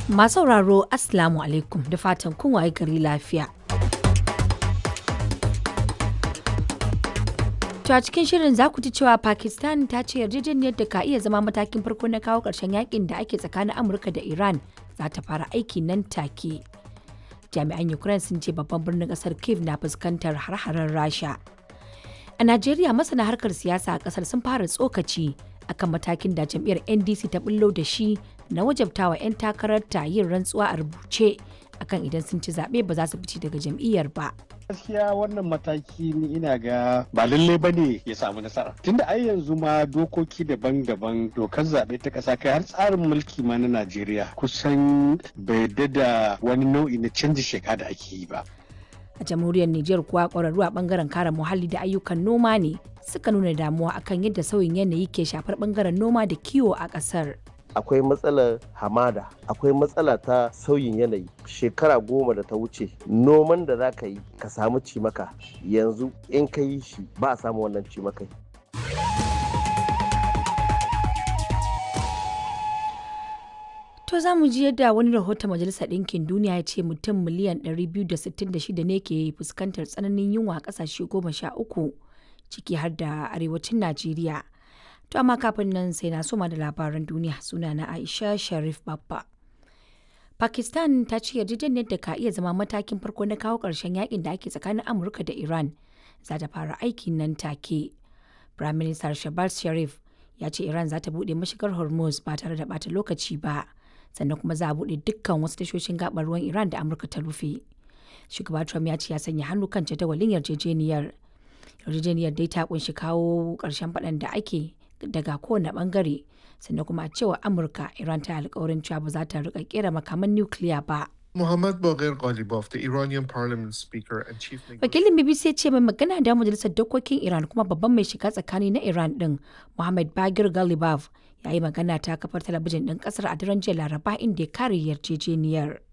Masu sauraro Assalamu alaikum da fatan kun waye gari lafiya. To a cikin shirin za ku ji cewa Pakistan ta ce yarjejeniyar da ka iya zama matakin farko na kawo ƙarshen yakin da ake tsakanin Amurka da Iran za ta fara aiki nan take. Jami'an Ukraine sun ce babban birnin ƙasar Kiev na fuskantar har-haren Rasha. A Najeriya masana harkar siyasa a ƙasar sun fara tsokaci akan matakin da jam'iyyar NDC ta bullo da shi na wajabtawa 'yan takararta yin rantsuwa a rubuce akan idan sun ci zaɓe ba za su fice daga jam'iyyar ba. gaskiya wannan mataki ni ina ga ba lallai ba ne ya samu nasara tunda ai yanzu ma dokoki daban-daban dokar zaɓe ta ƙasa kai har tsarin mulki ma na najeriya kusan bai da wani nau'i na canji sheka da ake yi ba A jamhuriyar Nijar kuwa ƙwararru a ɓangaren kare muhalli da ayyukan noma ne suka nuna damuwa akan yadda sauyin yanayi ke shafar ɓangaren noma da kiwo a ƙasar. akwai matsalar hamada akwai matsala ta sauyin yanayi shekara goma da ta wuce noman da za ka yi ka samu cimaka yanzu in ka yi shi ba a samu wannan cimakai To za mu ji yadda wani rahoton Majalisar Ɗinkin Duniya ya ce mutum miliyan 266 ne ke fuskantar tsananin yunwa a ƙasashe goma sha uku ciki har da arewacin Najeriya. To amma kafin nan sai na soma da labaran duniya suna na Aisha Sharif Babba. Pakistan ta ce yarjejeniyar da ka iya zama matakin farko na kawo ƙarshen yakin da ake tsakanin Amurka da Iran za ta fara aiki nan take. Prime Minister Shehbaz Sharif ya ce Iran za ta buɗe mashigar Hormuz ba tare da bata lokaci ba. Sannan kuma za a buɗe dukkan wasu tashoshin gabar ruwan Iran da Amurka ta rufe. Shugaba Trump ya ce ya sanya hannu kan jadawalin yarjejeniyar. Yarjejeniyar dai ta kunshi kawo ƙarshen faɗan da ake daga kowane bangare sannan kuma a cewa amurka iran ta alkawarin cewa ba za ta rika kera makaman nukiliya ba Muhammad Baghir Ghalibaf, the Iranian parliament speaker and chief wakilin bbc ya ce mai magana da majalisar dokokin iran kuma babban mai shiga tsakani na iran din muhammad bagir galibaf ya yi magana ta kafar talabijin din kasar a daren jiya laraba inda ya kare yarjejeniyar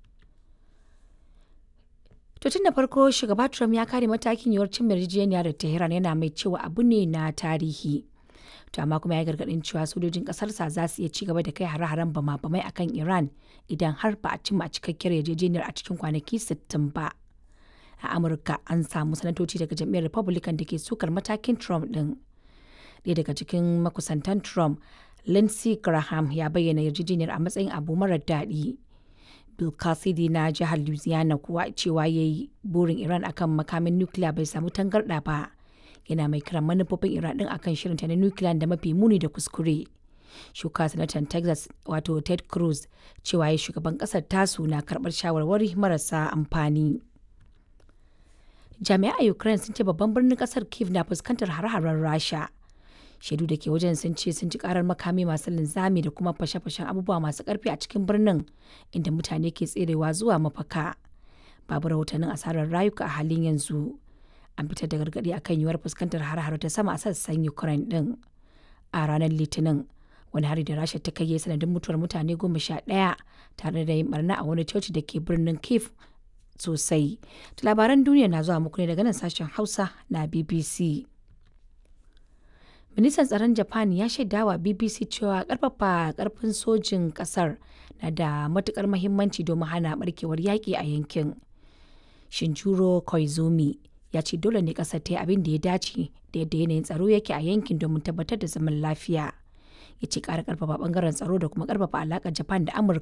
To tun da farko shugaba Trump ya kare matakin yiwuwar cin yarjejeniya da Tehran yana mai cewa abu ne na tarihi. To amma kuma ya gargadin cewa sojojin kasarsa za su iya ci gaba da kai hare-haren bama-bamai akan Iran idan har ba a cimma cikakkiyar yarjejeniyar a cikin kwanaki 60 ba. A Amurka an samu sanatoci daga jam'iyyar Republican da ke sukar matakin Trump din. Ɗaya daga cikin makusantan Trump, Lindsey Graham ya bayyana yarjejeniyar a matsayin abu marar daɗi. Bill Cassidy na jihar Louisiana kuwa cewa ya yi burin Iran akan makamin nukiliya bai samu tangarɗa ba. Yana mai kiran manufofin Iran ɗin akan shirinta na nukiliya da mafi muni da kuskure. Shuka sanatan Texas wato Ted Cruz cewa ya shugaban ƙasar tasu na karɓar shawarwari marasa amfani. Jami'a a Ukraine sun ce babban birnin ƙasar Kiev na fuskantar hare-haren Rasha. shaidu da ke wajen sun ce sun ji karar makami masu linzami da kuma fashe-fashen abubuwa masu karfi a cikin birnin inda mutane ke tserewa zuwa mafaka babu rahotannin asarar rayuka a halin yanzu an fitar da gargaɗi akan yiwuwar fuskantar har ta sama a sassan ukraine din a ranar litinin wani hari da rasha ta kai sanadin mutuwar mutane goma sha ɗaya tare da yin barna a wani coci da ke birnin kiev sosai labaran duniya na zuwa muku ne daga nan sashen hausa na bbc ministan tsaron japan ya shaidawa bbc cewa karfafa karfin sojin kasar na da matukar mahimmanci domin hana barkewar yaƙi a yankin shinjuro koizumi ya ce dole ne kasar ta yi abin da ya dace da yadda yanayin tsaro yake a yankin domin tabbatar da zaman lafiya ya ce ƙara karfafa bangaren tsaro da kuma karfafa alaƙar japan da amurka